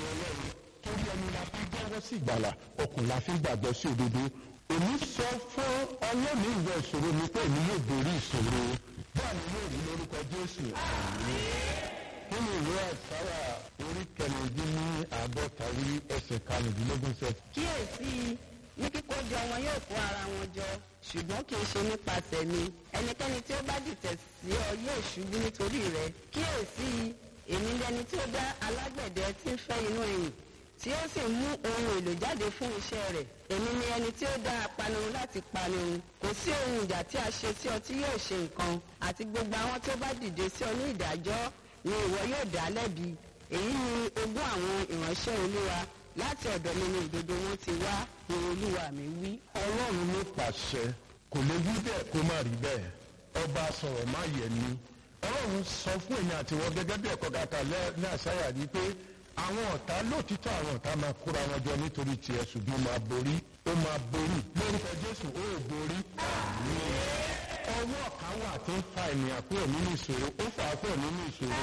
ọlọ́run torí ẹni la fi gbọ́wọ́ sí ìgbàlà ọkùnrin la fi gbàgbọ́ sí òdodo èmi sọ fún ọlọ́run ìwọ ìṣòro mi pé èmi yóò borí ìṣòro bẹ́ẹ̀ ni yóò rí lórúkọ jésù nínú ìwé àìsáyà orí kẹrìndín ní àádọ́ta rí ẹsẹ̀ karùndínlógún sẹ. kíyèsí ní kíkójọ wọn yóò kó ara wọn jọ ṣùgbọ́n kì í ṣe nípasẹ̀ mi ẹnikẹ́ni tí ó bá dìtẹ̀ sí ọ yóò ṣubú nítorí rẹ kíyèsí èmi lẹni tí ó dá alágbẹ̀dẹ tí ń fẹ́ inú ẹ̀yìn tí ó sì mú ohun èlò jáde fún iṣẹ́ rẹ̀ èmi ni ẹni tí ó dá apanirun láti panirun kò sí ohun ìjà tí a ṣe sí ọ tí yóò ṣe nǹkan àti gbogbo àwọn tí ó bá dìde sí ọ ní ìdájọ́ ni ìwọ yóò dá lẹ́bi èyí ni ogún àwọn ìránṣẹ́ olúwa láti ọ̀dọ̀ mi ni ìdodo wọn ti wá ni olúwa mi wí. ọlọ́run ló pàṣẹ kò lè wí bẹ́ẹ̀ kó má rí bẹ́ẹ̀ ọba sọ̀rọ̀ má yẹ ni ọlọ́run sọ fún èmi àti wọn gẹ́gẹ́ bí ẹ̀kọ́ kàkà ní àṣàyà ni pé àwọn ọ̀tá lóòtítọ́ àwọn ọ̀tá máa kóra wọn jọ nítorí tiẹ̀ ṣùgbọ́n máa borí ó máa borí lórúkọ jésù ó ò borí. ọwọ́ kan wà tó ń fa ènìyàn kúrò nínú ìṣòro ó fà á kúrò nínú ìṣòro.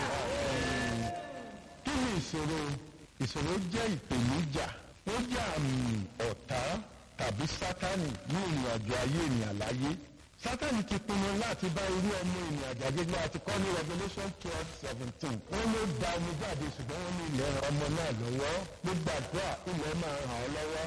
kí ni ìṣòro ìṣòro jẹ́ ìpèníjà ó jẹ́ àmì ọ̀tá tàbí sátánì ní ìrìn àjò ayé ènìyàn láyé sátánì ti pinnu láti bá irú ọmọ ènìyàn àjàgbégbé àti kọ́ ní revolution twelve seventeen wọ́n ló da omi jáde ṣùgbọ́n wọ́n ní ilẹ̀ ọmọ náà lọ́wọ́ gbogbo àdúrà ilẹ̀ máa ràn ọ́ lọ́wọ́.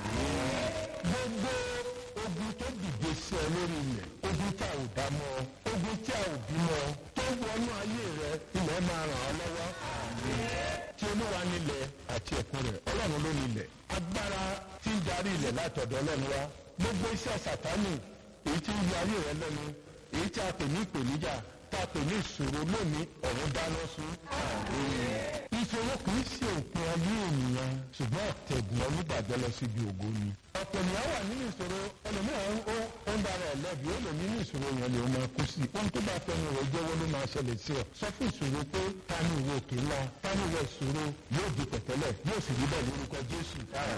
gbogbo ogun tó dìde sí ọ lórí ilẹ̀ ogun tí a ò dá mọ́ ogun tí a ò bímọ tó wọnú ayé rẹ ilẹ̀ máa ràn ọ́ lọ́wọ́. tí olúwa nílẹ̀ àti ẹ̀kún rẹ̀ ọlọ́run ló nílẹ̀ agbára tí ń darí ilẹ̀ látọ̀dọ̀ ọlọ́run wá gbogbo iṣẹ́ sàtánì èyí tí ń yọ ayé rẹ lẹ́nu èyí tí a pè ní ìpèníjà tá a pè ní ìṣòro lónìí ọ̀run dáná sun. ìṣòro kì í ṣe òpin ayé ènìyàn ṣùgbọ́n ọ̀tẹ̀gùn onígbàgbọ́ lọ síbi ògo ni. ọ̀pọ̀ ènìyàn wà nínú ìṣòro ẹlòmíràn ó ń dára ẹ̀ lẹ́bi ó lè nínú ìṣòro yẹn lè máa kú sí i. ohun tó bá fẹ́ràn rẹ̀ jẹ́wọ́ ló máa ṣẹlẹ̀ sí ọ. sọ fún ìṣòro pé ta ni ìwọ òkè ńlá ta ni ìwọ ìṣòro yóò di pẹ̀tẹ́lẹ̀ yóò sì rí bẹ́ẹ̀ lórúkọ Jésù.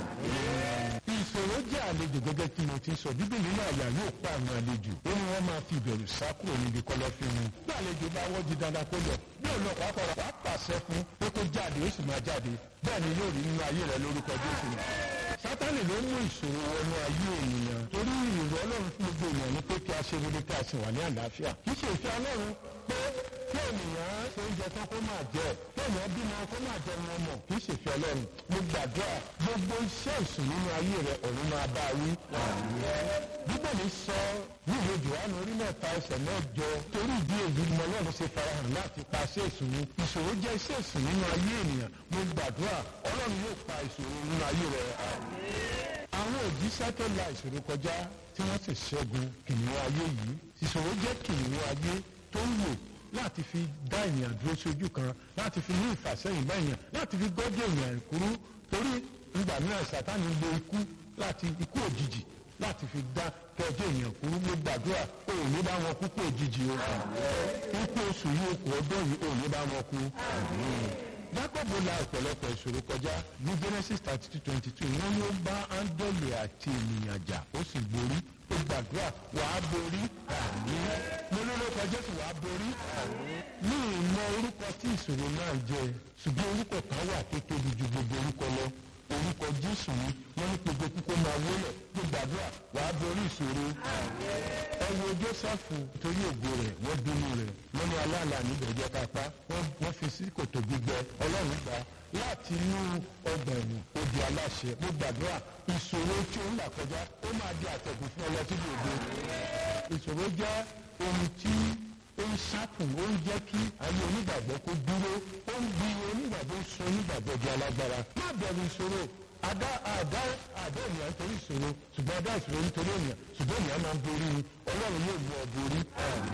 ìṣòro jẹ́ àlejò gẹ́gẹ́ tí mo ti sọ bíbélì náà yà yóò pa àwọn àlejò ó ní wọ́n máa fi ìbẹ̀rù sá kúrò níbi kọ̀lọ̀fín wọn. bí àlejò bá wọ́jú dandan kó lọ bí òun náà pàápàá wàá pàṣẹ fún pé kó jáde ó sì máa jáde bẹ́ẹ̀ ni yóò rí nínú ayé rẹ lórúkọ Jésù. sátánì ló mú ìṣòro wọnú ayé ènìyàn torí ìrọ̀ ọlọ́run fún gbogbo ènìyàn ni pé kí a ṣe rere kí a sì wà ní àlàáfíà kì í ṣe ìfẹ́ ọlọ́run pé kí ènìyàn ṣe oúnjẹ tán kó máa jẹ kí ènìyàn bímọ kó máa jẹ wọn mọ kì í ṣe ìfẹ́ ọlọ́run mo gbàdúrà gbogbo iṣẹ́ ìsìn nínú ayé rẹ ọ̀run máa bá a wí. bíbélì sọ nílùú johannu orí mẹ́ta ẹsẹ̀ mẹ́jọ torí ìdí èyí ni ọlọ́run ṣe farahàn láti pa iṣẹ́ ìsìn ìṣòro jẹ́ iṣẹ́ ìsìn nínú ayé ènìyàn mo gbàdúrà ọlọ́run yóò pa ìṣòro nínú ayé rẹ. àwọn òjíṣẹ́ tó la ìṣòro kọjá tí wọ́n sì ṣẹ́gun kìnìún ayé yìí ìṣòro jẹ́ kìnìún ayé tó ń lò láti fi dá ènìyàn dúró sí ojú kan láti fi ní ìfàsẹ́yìn bá èèyàn láti fi gbọ́dọ̀ èèyàn kúrú torí ìgbà mìíràn sátánì lo ikú láti ikú òjijì láti fi dá kẹjọ èèyàn kúrú ló gbàdúrà ó ní bá wọn kú kú òjijì o ikú oṣù yìí okùn ọdún yìí ó ní bá wọn kú. Jákọ́bù la ọ̀pọ̀lọpọ̀ ìṣòro kọjá ní Genesis thirty two twenty two wọ́n ló bá áńdọ́lì àti ènìyàn jà ó sì borí ó gbàdúrà wàá borí àmín mo lórúkọ Jésù wàá borí àmín ní ìmọ̀ orúkọ tí ìṣòro náà jẹ ṣùgbọ́n orúkọ kan wà tó tóbi ju gbogbo orúkọ lọ orúkọ Jésù ni wọ́n ní gbogbo kókó máa wọlé tó gbàdúrà wàá borí ìṣòro ẹ wo Jósẹ́fù torí ògo rẹ̀ wọ́n bínú rẹ̀ wọ́n ní aláàlá níbẹ̀ jẹ́ kápá wọ́n fi sí kòtò gbígbẹ Ọlọ́run gbà láti inú ọgbà ẹ̀wọ̀n odi aláṣẹ mo gbàdúrà ìṣòro tí ó ń là kọjá ó máa di àtẹ̀gùn fún ọlọ́sídìí òde ìṣòro jẹ́ ohun tí ó ń sákùn ó ń jẹ́ kí ayé onígbàgbọ́ kó dúró ó ń gbi onígbàgbọ́ sọ onígbàgbọ́ di alágbára má bẹ̀rù ìṣòro àdá àdá àdá ènìyàn nítorí ìṣòro ṣùgbọ́n àdá ìṣòro nítorí ènìyàn ṣùgbọ́n ènìyàn máa ń borí ni ọlọ́run yóò mú ọ borí.